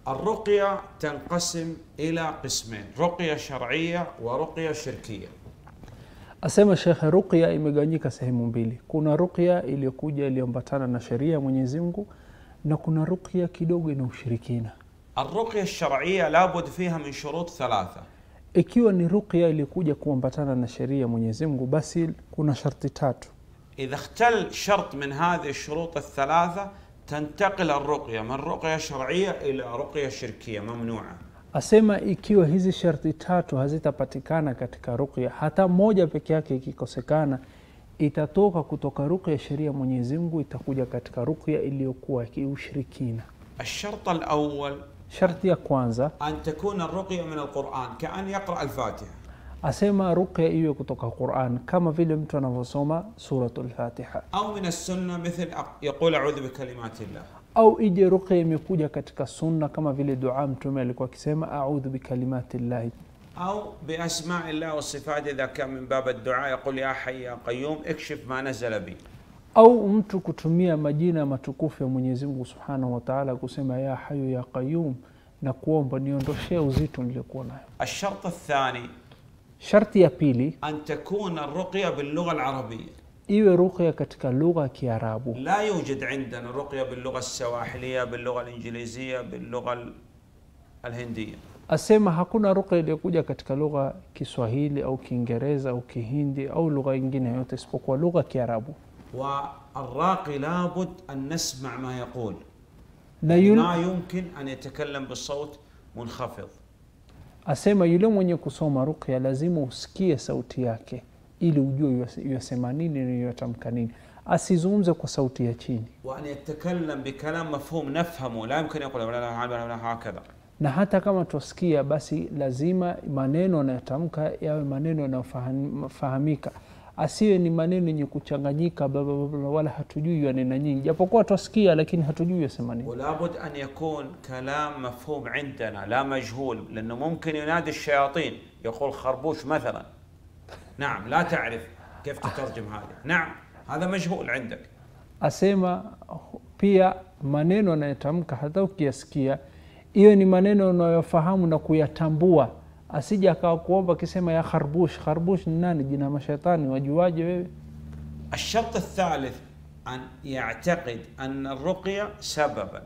الرقية تنقسم إلى قسمين رقية شرعية ورقية شركية Asema Shekhe, ruqya imegawanyika sehemu mbili. Kuna ruqya iliyokuja iliyoambatana na sheria ya Mwenyezi Mungu na kuna ruqya kidogo ina ushirikina. الرقية الشرعية لابد فيها من شروط ثلاثة Ikiwa ni ruqya iliyokuja kuambatana na sheria ya Mwenyezi Mungu, basi kuna sharti tatu. إذا اختل شرط من هذه الشروط الثلاثة تنتقل الرقية من رقية شرعية إلى رقية شركية ممنوعة Asema ikiwa hizi sharti tatu hazitapatikana katika ruqya, hata moja peke yake ikikosekana, itatoka kutoka ruqya ya sheria ya Mwenyezi Mungu itakuja katika ruqya iliyokuwa kiushirikina. الشرط الأول Sharti ya kwanza أن تكون الرقية من القرآن كأن يقرأ الفاتحة asema ruqya iwe kutoka Quran kama vile mtu anavyosoma suratul Fatiha, أو من السنة مثل أق- يقول أعوذ بكلمات الله au ije ruqya imekuja katika sunna kama vile dua Mtume alikuwa akisema audhu bikalimati llahi, أو بأسماء الله وصفاته إذا كان من باب الدعاء يقول يا حي يا قيوم اكشف ما نزل بي au mtu kutumia majina matukufu ya Mwenyezi Mungu subhanahu wa taala kusema ya hayu ya qayum na kuomba niondoshee uzito niliokuwa nayo. الشرط الثاني Sharti ya pili أن تكون الرقية باللغة العربية iwe ruqya katika lugha ya Kiarabu. لا يوجد عندنا رقية باللغة السواحلية باللغة الإنجليزية باللغة ال- الهندية Asema hakuna ruqya iliyokuja katika lugha Kiswahili au Kiingereza au Kihindi au lugha nyingine yote isipokuwa lugha ya Kiarabu. والراقي لابد أن نسمع ما يقول Na yule, ما يمكن أن يتكلم بصوت منخفض asema yule mwenye kusoma ruqya lazima usikie sauti yake ili ujue yasema nini na yatamka nini, asizungumze kwa sauti ya chini. وأن يتكلم بكلام مفهوم نفهمه لا يمكن يقول لا لا لا لا هكذا na hata kama twasikia basi lazima maneno anayotamka yawe maneno yanayofahamika asiwe ni maneno yenye kuchanganyika bla, bla, bla, bla, wala hatujui yanena nyingi japokuwa twasikia lakini hatujui yasema nini ولابد أن يكون كلام مفهوم عندنا لا مجهول لأنه ممكن ينادي الشياطين يقول خربوش مثلا نعم لا تعرف كيف تترجم هذا نعم هذا مجهول عندك asema pia maneno anayotamka hata ukiyasikia iwe ni maneno unayofahamu na kuyatambua asija akawa kuomba akisema ya kharbush kharbush ni nani jina mashetani wajuaje wewe الشرط الثالث أن يعتقد أن الرقية سببا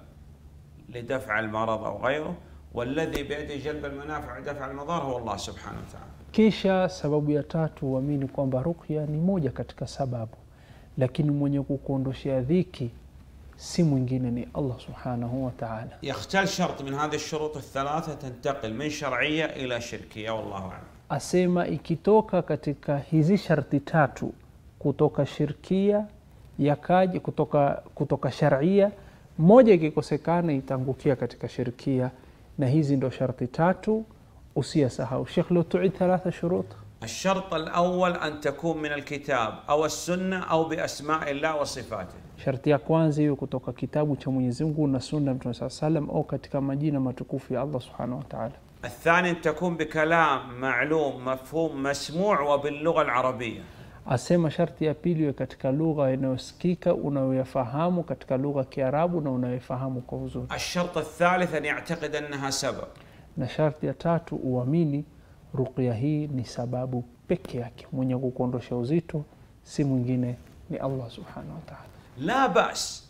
لدفع المرض أو غيره والذي بيده جلب المنافع ودفع المضار هو الله سبحانه وتعالى Kisha sababu ya tatu uamini kwamba ruqya ni moja katika sababu, lakini mwenye kukuondoshea dhiki si mwingine ni Allah subhanahu wa ta'ala. يختل شرط من هذه الشروط الثلاثة تنتقل من شرعية إلى شركية والله أعلم Asema ikitoka katika hizi sharti tatu, kutoka shirkia yakaja kutoka, kutoka sharia, moja ikikosekana itaangukia katika shirkia, na hizi ndo sharti tatu usiyasahau. Sheikh, leo tuid thalatha shurut الشرط الأول أن تكون من الكتاب أو السنة أو بأسماء الله وصفاته Sharti ya kwanza hiyo kutoka kitabu cha Mwenyezi Mungu na sunna ya Mtume saa salam au katika majina matukufu ya Allah subhanahu wa ta'ala. الثاني أن تكون بكلام معلوم مفهوم مسموع وباللغة العربية Asema sharti ya pili iwe katika lugha inayosikika unayoyafahamu katika lugha ya Kiarabu na unayofahamu kwa uzuri, الشرط الثالث أن يعتقد أنها سبب na sharti ya tatu uamini ruqya hii ni sababu peke yake, mwenye kukuondosha uzito si mwingine ni Allah subhanahu wa ta'ala. لا بأس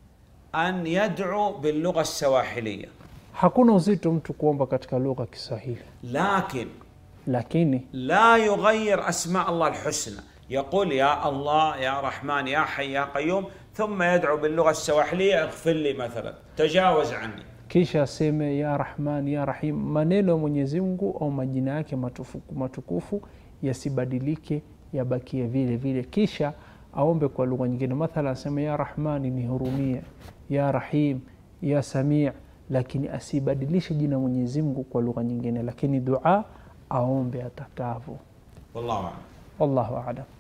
أن يدعو باللغة السواحلية Hakuna uzito mtu kuomba katika lugha ya Kiswahili, لكن lakini لا يغير أسماء الله الحسنى يقول يا الله يا رحمن يا حي يا قيوم ثم يدعو باللغة السواحلية اغفر لي مثلا تجاوز عني kisha aseme ya Rahman ya Rahim, maneno ya Mwenyezi Mungu au majina yake matukufu, matukufu yasibadilike, yabakie vile vile, kisha aombe kwa lugha nyingine. Mathala aseme ya Rahmani, nihurumie, ya Rahim, ya Samii, lakini asibadilishe jina Mwenyezi Mungu kwa lugha nyingine, lakini dua aombe atakavyo. والله أعلم Wallahu aalam.